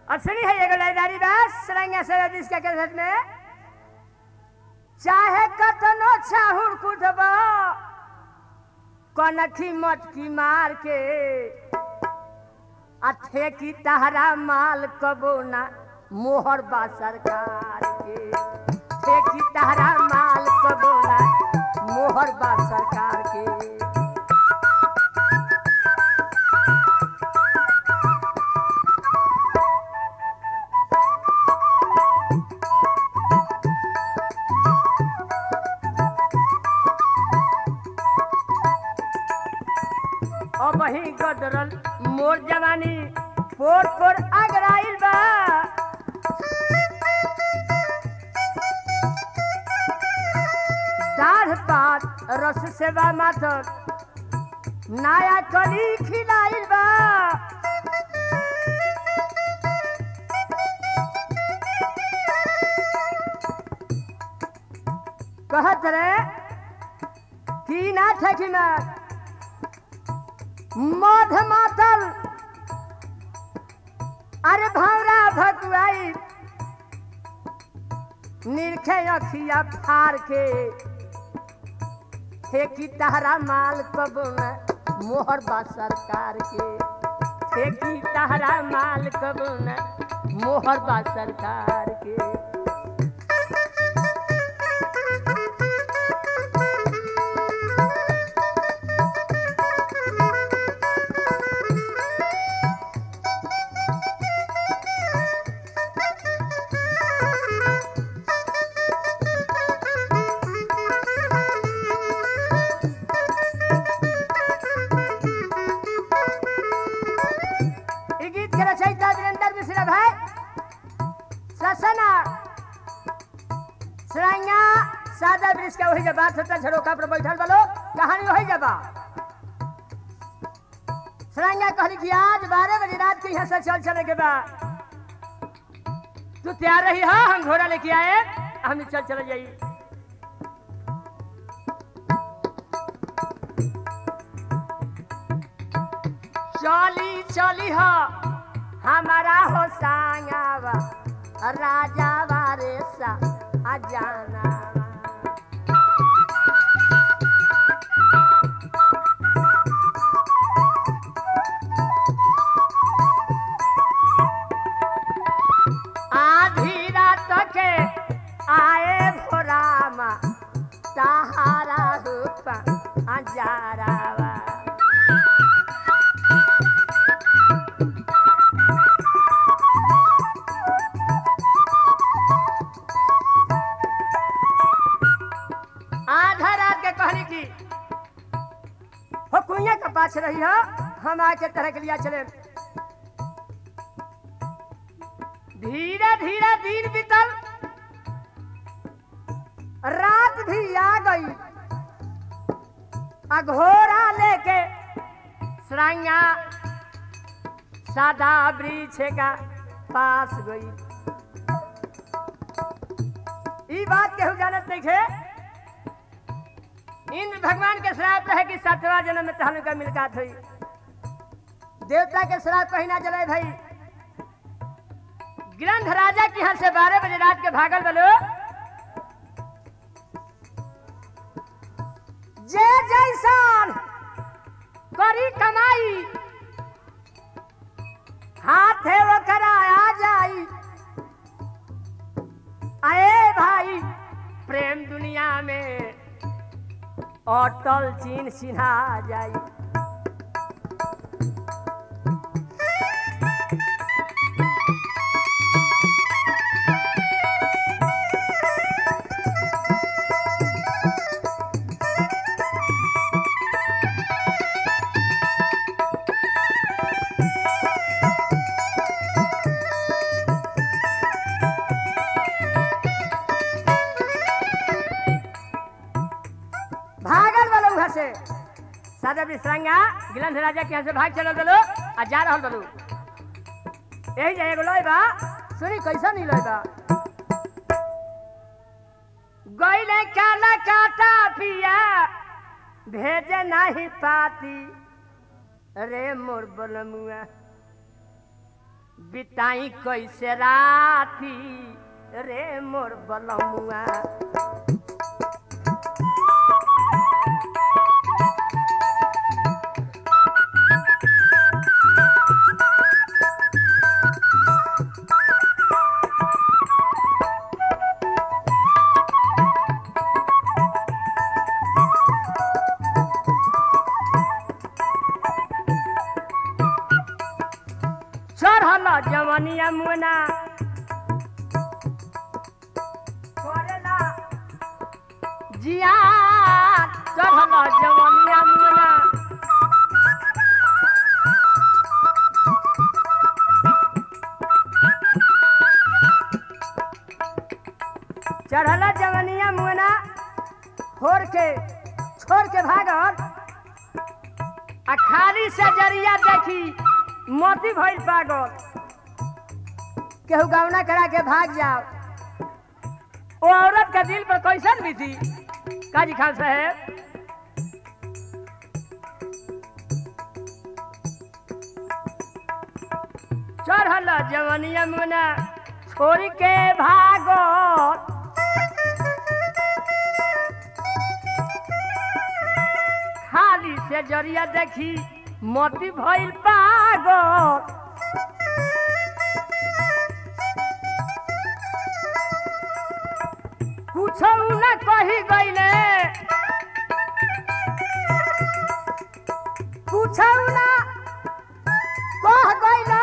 असली है एगो लाइदारी बास सरंगा से बीस के कैसेट में चाहे कतनो चाहुर कुटब कनखी मटकी मार के आ ठेकी तहरा माल कबो ना मोहर बा सरकार के ठेकी तहरा माल कबो ना मोहर बा सरकार के और वही गदरल मोर जवानी पोर पोर अगराइल बा दाढ़ पात रस सेवा माथर नया कली खिलाइल बा कहत रे की ना ठेकी में मध मातल अरे भौरा भकुआई निरखे अखिया फार के ठेकी तहरा माल कबो न मोहर बा सरकार के ठेकी तहरा माल कबो न मोहर बा सरकार के ई गीत के रचयिता वीरेंद्र मिश्रा भाई ससना सराइया सादा वृक्ष के वही जब बात होता झरोका पर बैठल बलो कहानी वही जब सराइया कहली कि आज बारह बजे रात के यहाँ से चल चले के बा तू तैयार रही हा हम घोड़ा लेके आए हम चल चले जाई चली चली हो हमारा हो सांगावा राजा वारे सा अजाना आधी रात के आए भोरामा सहारा रूपा अजारावा आधा रात के कहली की हो कुइया के पास रही हो हम आके तरह के लिया चले धीरे धीरे दिन बीतल रात भी आ गई आ घोड़ा लेके सराइया सादा वृक्ष का पास गई ई बात केहू जानत नहीं थे इंद्र भगवान के श्राप रहे कि सातवा जन्म में तहन का मिलकात हुई देवता के श्राप कहीं ना जले भाई ग्रंथ राजा के यहाँ से बारह बजे रात के भागल बलो जे जैसान करी कमाई हाथ है वो करा आ जाई आए भाई प्रेम दुनिया में अटल चीन सिन्हा जाई भागल वाला उहाँ से सादा विश्रांगा गिलंध राजा के यहाँ से भाग चलल बलो आ जा रहल बलो यही जाए एगो लोई बा सुनी कैसा नहीं लोई बा गईले काला काटा पिया भेजे नहीं पाती रे मोर बलमुआ बिताई कैसे राती रे मोर बलमुआ चढ़ल जवनिया मुना करेला जिया चढ़ल जवनिया मुना चढ़ल जवनिया मुना फोड़ के छोड़ के भागल आ खाली से जरिया देखी मोती भइल पागल केहू गौना करा के भाग जाओ ओ औरत का दिल पर कैसन भी थी काजी खान साहेब चढ़ल जवनिया मुना छोड़ के भागल खाली से जरिया देखी मोती भइल पागल कुछ न कही गईले कुछ न कह गईले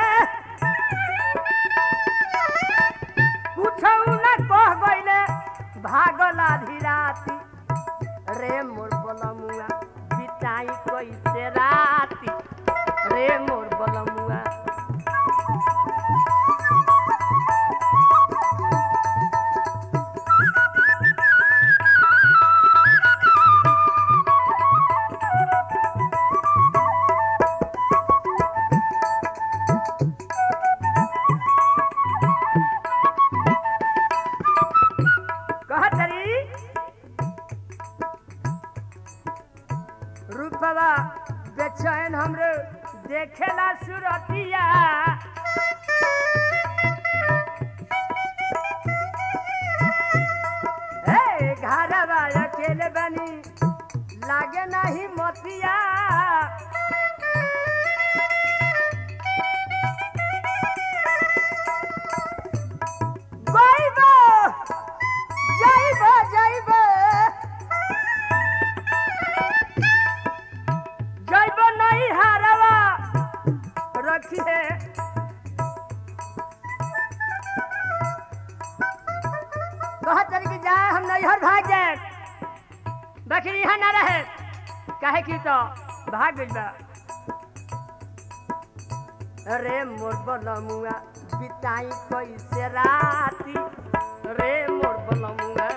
कुछ न कह गईले भागल आधी राती रे मोर बलमुआ बिताई कैसे राती रे मोर बलमुआ कहत रही रूपवा बेचैन हमरे देखेला सुरतिया हे घरवा अकेले बनी लागे नहीं मोतिया गइबो जाइबो जाइबो जाइबो नहीं हारवा रखिए कहत तरी कि जाए हम नैहर भाग जाए बकरी यहाँ ना रहे काहे की तो भाग गइल बा रे मोर बलमुआ बिताई कैसे राती रे मोर बलमुआ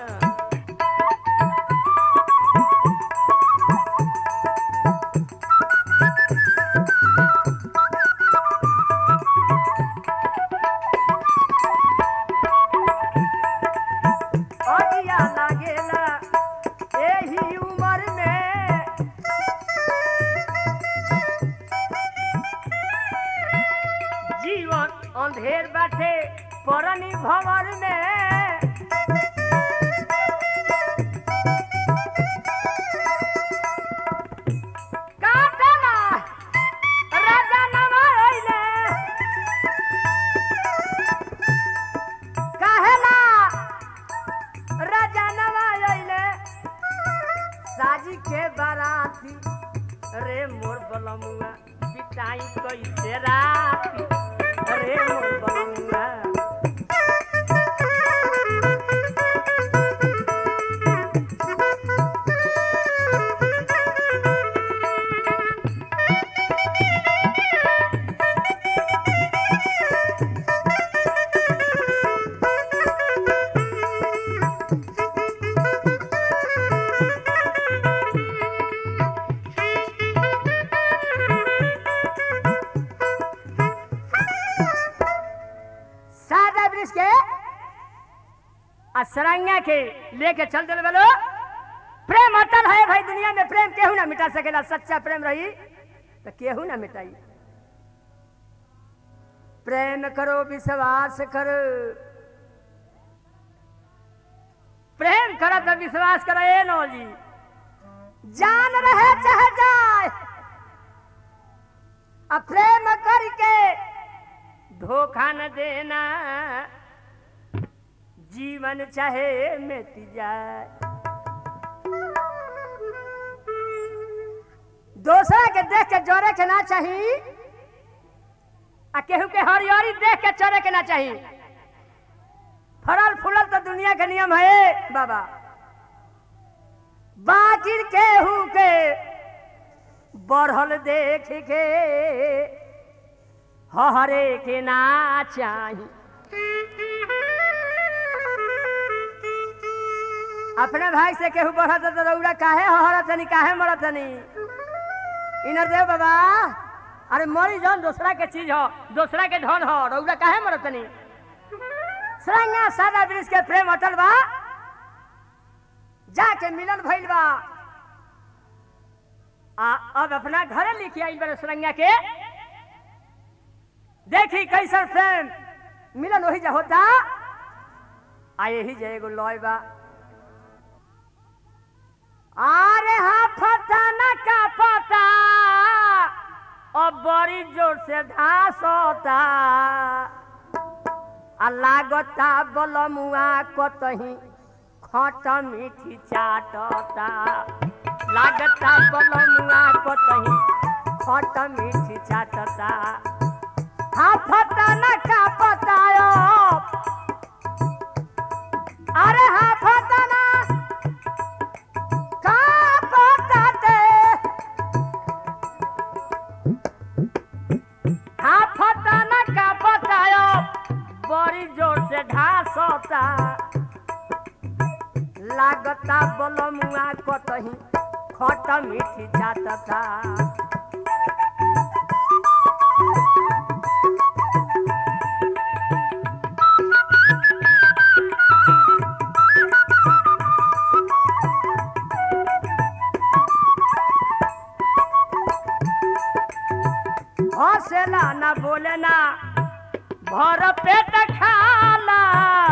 अगिया लागेला एही उम्र में जीवन अंधेर बाटे परनी भंवर में काटना राजा नवा अइले काहेला राजा नवा अइले साजी के बाराती रे मोर बलमुआ बिताई कैसे राती रे मोर बलमुआ सादा ब्रिज के आ सरंगा के लेके चल दिल बोलो प्रेम अटल है भाई दुनिया में प्रेम केहू ना मिटा सकेला सच्चा प्रेम रही तो केहू ना मिटाई प्रेम करो विश्वास करो प्रेम करो तो विश्वास करो ए नो जी जान रहे चाहे जाए अब प्रेम करके धोखा न देना जीवन चाहे मिट जाए दूसरा के देख के जोरे के ना चाहिए आ केहू के हरियरी देख के चरे के ना चाहिए फरल फूलल तो दुनिया के नियम है बाबा बाकी केहू के बढ़ल देख के हरे के ना चाही अपने भाई से केहू बढ़त तो रौरा काहे हरत तनी काहे मरत तनी इनर देव बाबा अरे मरी जौन दूसरा के चीज हो दूसरा के धन हो रौरा काहे मरत तनी सरंगा सादा ब्रिज के प्रेम अटल बा जाके मिलन भइल बा आ अब अपना घरे लिखी आई बड़े सरंगा के देखी कैसन प्रेम मिलन वही जा होता आ यही जे एगो लॉय बा अरे हाँ फटा न का पता अब बड़ी जोर से घास होता आ लागता बलमुआ कतही खट मीठी चाटता लागता बलमुआ कतही खट मीठी चाटता हाँ फटा न का पतायो अरे हाँ फटा न का पताते हाँ फटा न का पतायो बड़ी जोर से घास होता लागता बलमुआ कतही खट मीठी जातता हंसेला ना बोले ना भर पेट खाला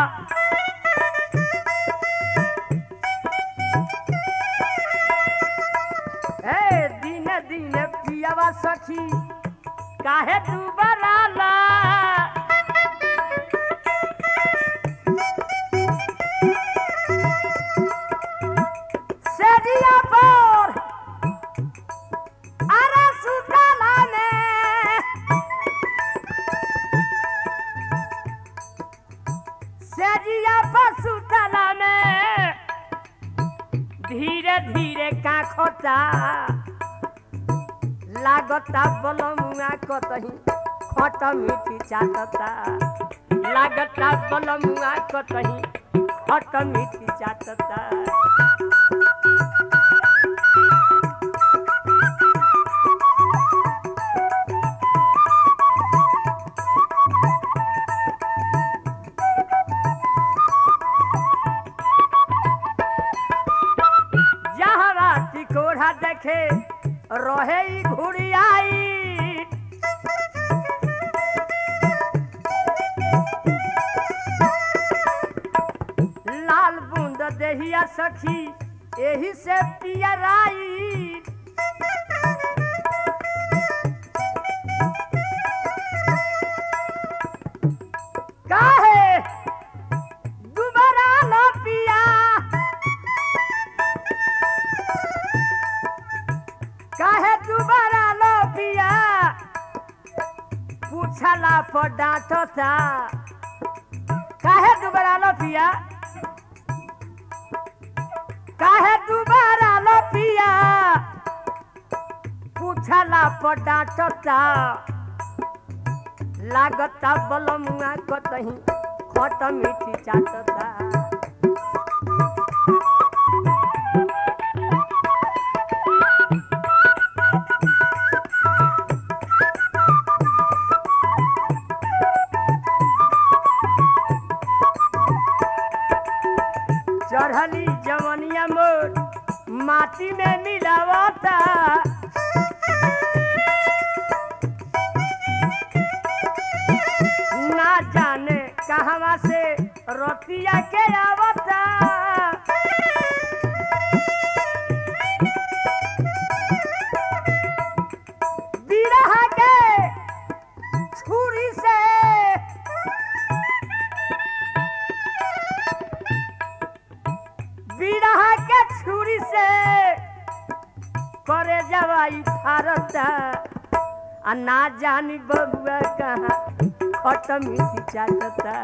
ए दिन दिन पियावा सखी काहे तू बराला सेजिया पर अरे सुतला में सेजिया पर सुतला में धीरे धीरे काखता लागता बलमुआ कतही खट मीठी चाटता लागता बलमुआ कतही खट मीठी चाटता जहरा टिकोढ़ा देखे रहे ई घुड़ियाई लाल बूंद देहिया सखी एही से पियराई काहे दुबारा न पिया काहे दुबारा लो पिया पूछला पर डांटता काहे दुबारा लो पिया काहे दुबारा लो पिया पूछला पर डांटता लागता बलमुआ कतही खट मीठी चाटता चढ़ली जवनिया मोर माटी में मिलावता कहवा से रतिया के आवता बिरहा के छुरी से बिरहा के छुरी से करे जवाई फारता आ ना जानी बबुआ कहाँ खट मीठी चाटता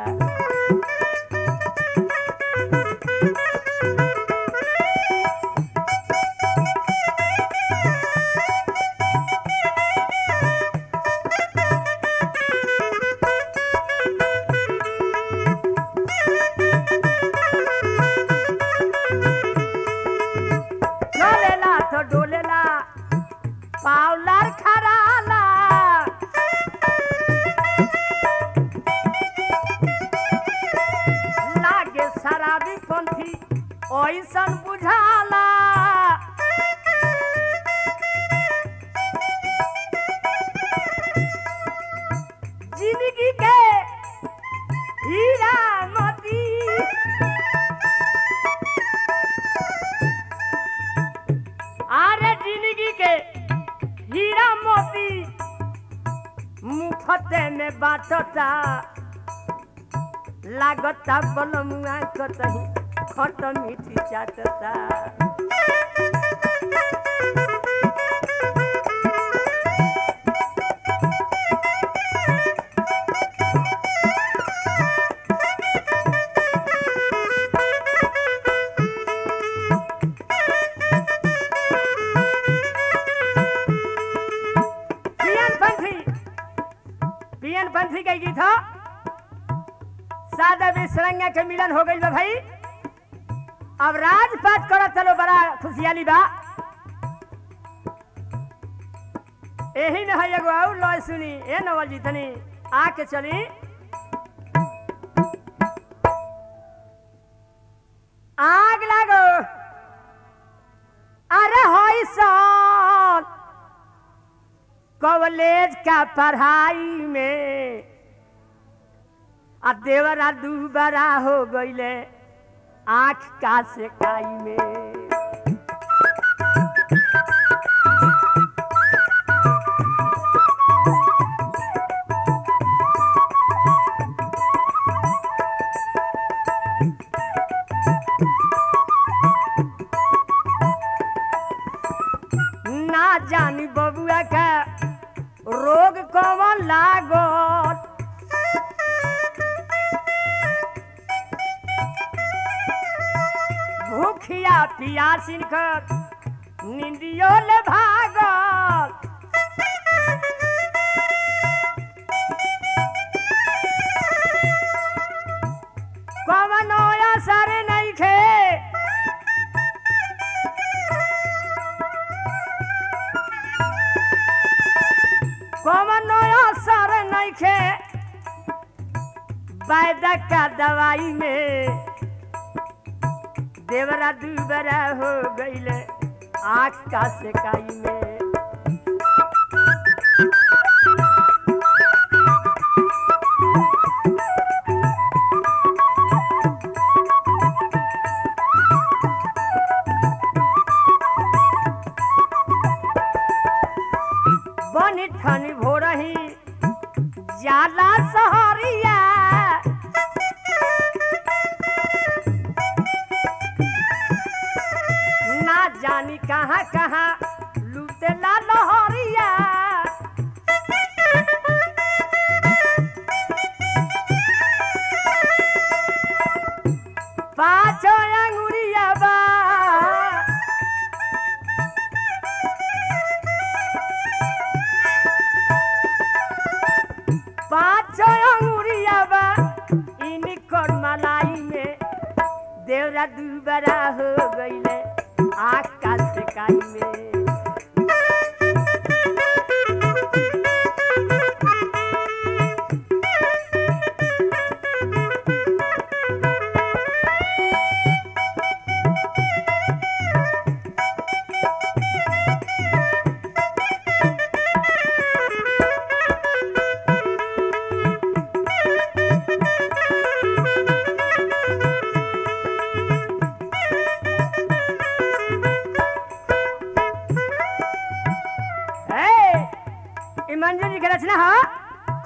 चलेला तो डोलेला पावलार खराला लागे शराबी पंथी ऐसन बुझाला जिंदगी के हीरा मोती आरे जिंदगी के हीरा मोती मुफते में बाटता लागता बलमुआ कतही खट मीठी चाटता पियन पंथी पियन पंथी के गीत हो सादा बिसरंगा के मिलन हो गइल बा भाई अब राजपाट करत चलो बड़ा खुशियाली बा एही में है एगो और लॉय सुनी ए नवल जी तनी आके चली आग लागो अरे होई सन कॉलेज का पढ़ाई में आ देवरा दूबरा हो गईले आँख का सेकाई में ना जानी बबुआ का रोग कौन लागत भूखिया पियासिन कर निंदियो ले भागल कवनो असर नहीं खे कवनो असर नहीं खे वैद्य का दवाई में देवरा दूबरा हो गईले आँख का सेकाई में बनी ठनी भोरही जाला सहरिया ना जानी कहाँ कहाँ लूटेला लहरिया पाँचो अंगुरिया बा पाँचो अंगुरिया बा इनकर मलाई में देवरा दूबरा हो गईले आकाश काई में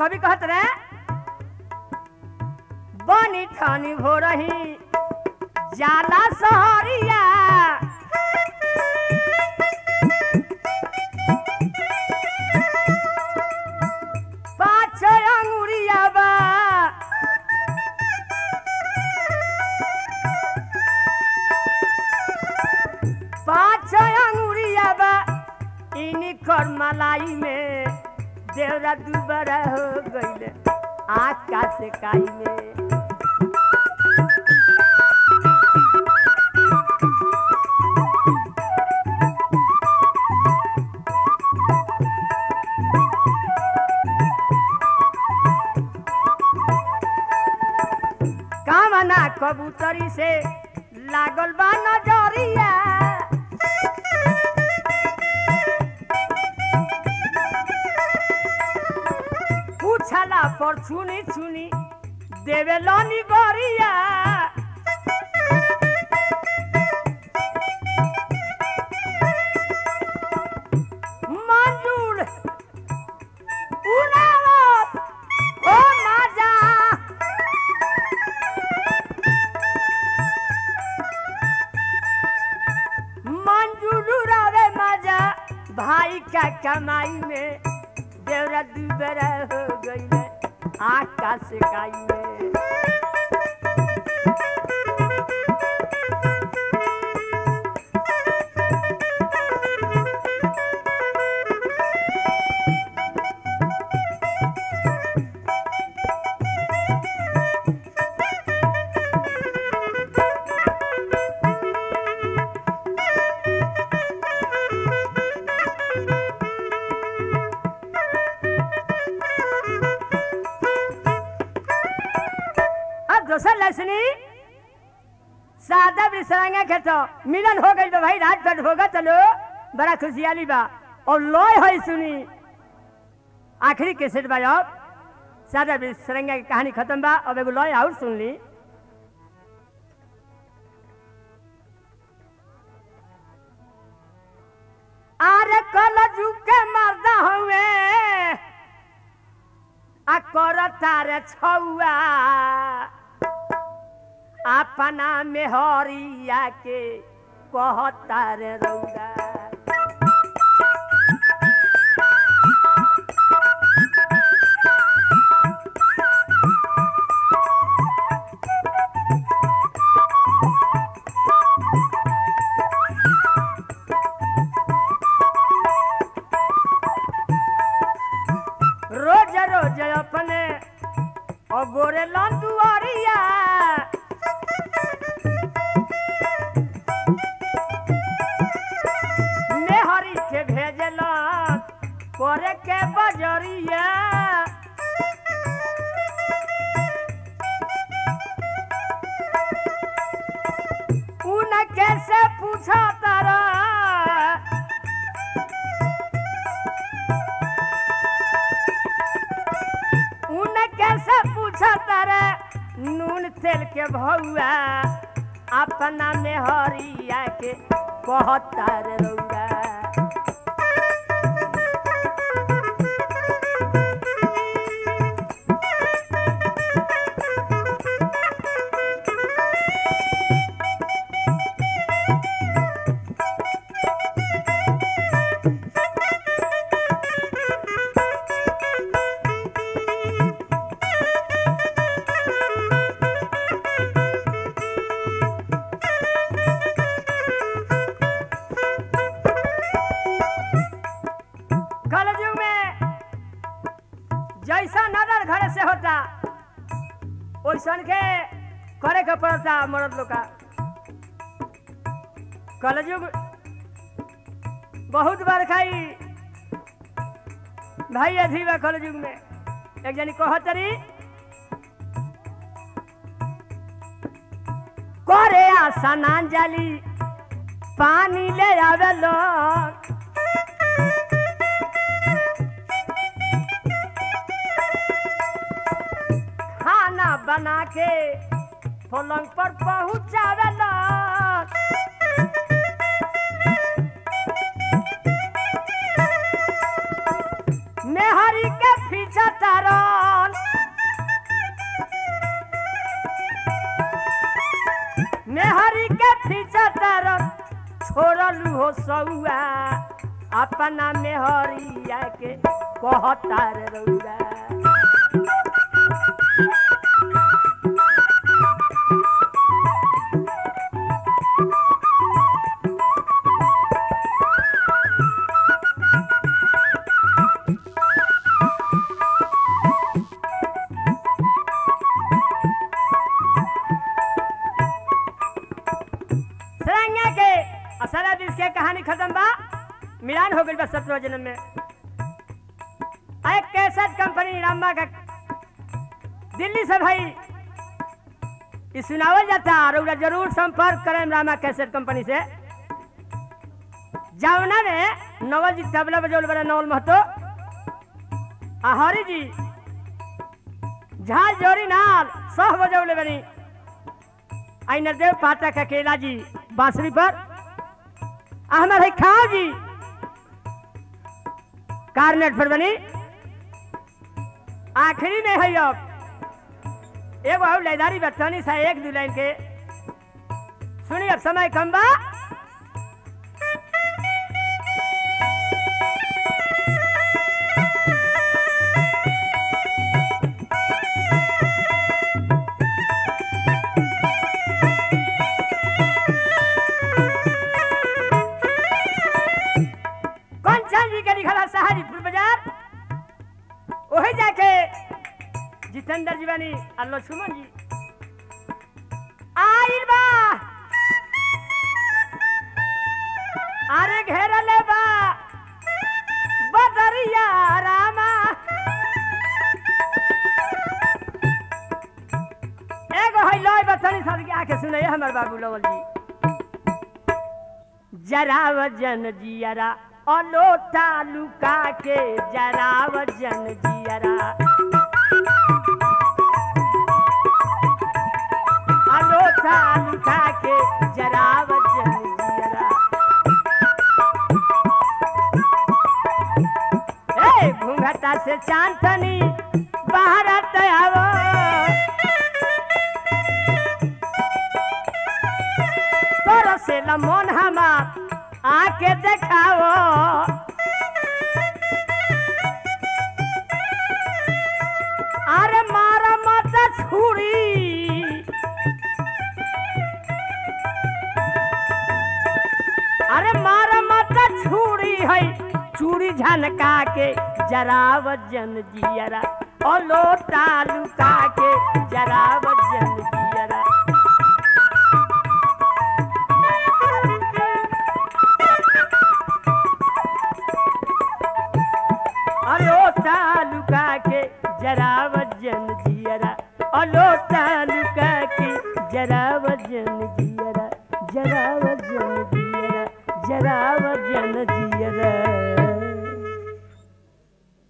कवि कहत रहे बनी ठानी हो रही जाला सहरिया पाँच अंगुरिया बा पाँच अंगुरिया बा इनी कर मलाई में देवरा दुबारा हो गईले आकाश काई में कामना कबूतरी से लागल बा नजरिया पूछला पर छुनी छुनी देवे लनी गरिया मंजूर उनावत ओ माजा मंजूरू रवे मजा भाई का कमाई में देवरा दुबरा हो गई है आकाश काई में अब दोसर लसनी सादा बिसरांगा के तो मिलन हो गई बा भाई रात भर होगा चलो बड़ा खुशियाली बा और लॉय है सुनी आखिरी कैसेट बा अब सादा बिसरंगा की कहानी खत्म बा अब एगो लॉय और सुन ली आरे कल झुके मरदा हुए आ कर तारे छौआ अपना मेहरिया के कहता रे रौदा रोज रोज अपने अगोरे लंदुआरिया मेहरी के भेजल करे के बजरिया उन कैसे पूछा तारा उन कैसे पूछा तारा नून तेल के भौआ अपना मेहरिया के कहता रे रौआ कलयुग में जैसा नजर घर से होता वैसन के करे के पड़ता मर्द लोग का कलयुग बहुत बार खाई भाई अधी बा कलयुग में एक जनी कहतरी करे आशा नान जाली पानी ले आवे लोग खाना बना के पलंग पर पहुंचावेला मेहरी के पीछा तारा फोड़लू हो सौआ अपना में हरिया के कहतार रउआ सरंगा के असला बीस के कहानी खत्म बा मिलान हो गई बा सत्रह जन्म में एक कैसेट कंपनी रामबा का दिल्ली से भाई ई सुनावल जाता और ओकरा जरूर संपर्क करें रामा कैसेट कंपनी से जावना ने नवल जी तबला बजौल बड़ा नवल महतो आ हरी जी झाल जोरी नाल सह बजौले बनी आई नरदेव पाठक अकेला जी बांसुरी पर आ हमार है खाओ जी कार्नेट पर बनी आखिरी में है अब एगो और लैदारी बतनी सा एक दू लाइन के सुनी अब समय कम बा कंचन जी के लिखल है सहारीपुर बाजार ओही जाके जितेंद्र जी बनी और लक्ष्मण जी आइल बा अरे घेरले बा बदरिया रामा एगो है लय बतनी सर के आके सुने हमर बाबू लवल जी जरा वजन जियरा अलोटा लुका के जरा वजन जियरा अलोटा लुका के जरा वजन जियरा ए घूंघटा से चांदनी बाहर आवो तोर से मन हमार आके देखाओ अरे मारा मत छुरी अरे मारा मत छुरी है चूड़ी झनका के जरा वजन जियरा ओ लोटा लुका के जरा वजन जियरा अलोटा लुका के जरा वजन जियरा अलोटा लुका के जरा वजन जियरा जरा वजन जियरा जरा वजन जियरा